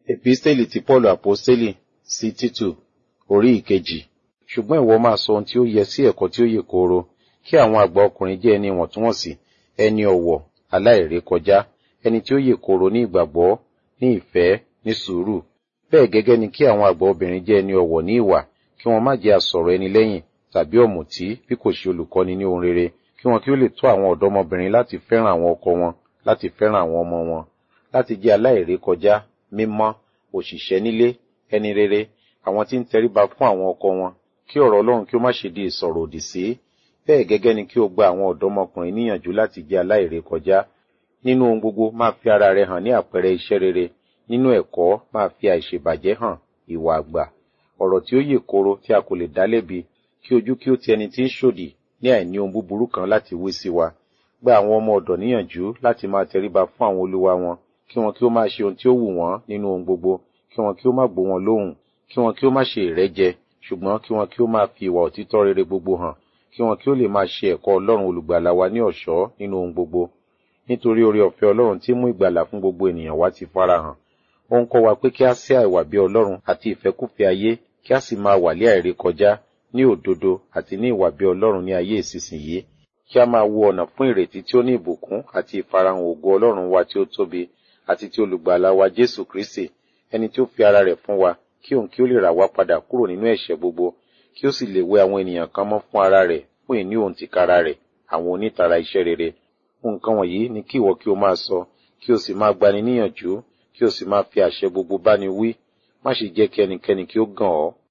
Episteli ti Pọ́ọ̀lù Àpọ́stélì sí Títù orí ìkejì. Ṣùgbọ́n ìwọ máa sọ ohun tí ó yẹ sí ẹ̀kọ́ tí ó yè kooro, kí àwọn àgbà ọkùnrin jẹ́ ẹni ìwọ̀ntúnwọ̀nsì, ẹni ọ̀wọ̀, aláìrékọjá, ẹni tí ó yè kooro ní ìgbàgbọ́, ní ìfẹ́, ní sùúrù. Bẹ́ẹ̀ gẹ́gẹ́ ni kí àwọn àgbà obìnrin jẹ́ ẹni ọ̀wọ̀ ní ìwà, kí wọn má jẹ́ asọ̀rọ̀ ẹni lẹ́yìn, tàbí ọ̀mùtí, bí kò ṣe olùkọ́ni ní ohun rere, kí wọn kí ó lè tọ́ àwọn ọ̀dọ́mọbìnrin láti fẹ́ràn àwọn ọkọ wọn, láti fẹ́ràn àwọn ọmọ wọn, láti jẹ́ aláìrékọjá, mímọ́, òṣìṣẹ́ nílé, ẹni rere, àwọn tí ń tẹríba fún àwọn ọkọ wọn, kí ọ̀rọ̀ Ọlọ́run kí ó má ṣe di ìsọ̀rọ̀ òdì sí. Bẹ́ẹ̀ gẹ́gẹ́ ni kí o gba àwọn ọ̀dọ́mọkùnrin níyànjú láti jẹ́ aláìrékọjá. Nínú ohun gbogbo máa fi ara rẹ hàn ní àpẹẹrẹ iṣẹ́ rere, nínú ẹ̀kọ́ máa fi àìṣèbàjẹ́ hàn, ìwà àgbà, ọ̀rọ̀ tí ó yè kooro tí a kò lè dá lẹ́bi, kí ojú kí ó ti ẹni tí ń ṣòdì ní àìní ohun búburú kan láti wí sí wa. Gba àwọn ọmọ ọ̀dọ̀ níyànjú láti máa tẹríba fún àwọn olúwa wọn, kí wọn kí ó máa ṣe ohun tí ó wù wọ́n nínú ohun gbogbo, kí wọn kí ó má gbó wọn lóhùn, kí wọn kí ó má ṣe ìrẹ́jẹ, ṣùgbọ́n kí wọn kí ó máa fi ìwà òtítọ́ rere gbogbo hàn, kí wọn kí ó lè máa ṣe ẹ̀kọ́ Ọlọ́run olùgbàlà wa ní ọ̀ṣọ́ nínú ohun gbogbo. Nítorí oore ọ̀fẹ́ Ọlọ́run tí mú ìgbàlà fún gbogbo ènìyàn wá ti farahàn. Ó ń kọ́ wa pé kí a sé àìwà bí Ọlọ́run àti ìfẹ́kúfẹ̀ẹ́ ayé, kí a sì máa wà lé àìrékọjá, ní òdodo àti ní ìwà bí Ọlọ́run ní ayé ìsinsìnyí. Kí a máa wo ọ̀nà fún ìrètí tí ó ní ìbùkún àti ìfarahàn ògo Ọlọ́run wa tí ó tóbi, àti ti olùgbàlà wa Jésù Kristi, ẹni tí ó fi ara rẹ̀ fún wa, kí òun kí ó lè rà wá padà kúrò nínú ẹ̀ṣẹ̀ gbogbo, kí ó sì lè wẹ àwọn ènìyàn kan mọ́ fún ara rẹ̀, fún ìní òun tìkára rẹ̀, àwọn onítara iṣẹ́ rere. Nǹkan wọ̀nyí ni kí ìwọ kí o máa sọ, kí o sì máa gbani níyànjú, kí o sì máa fi àṣẹ gbogbo báni wí. Má ṣe jẹ́ kí ẹnikẹ́ni kí ó gàn ọ́,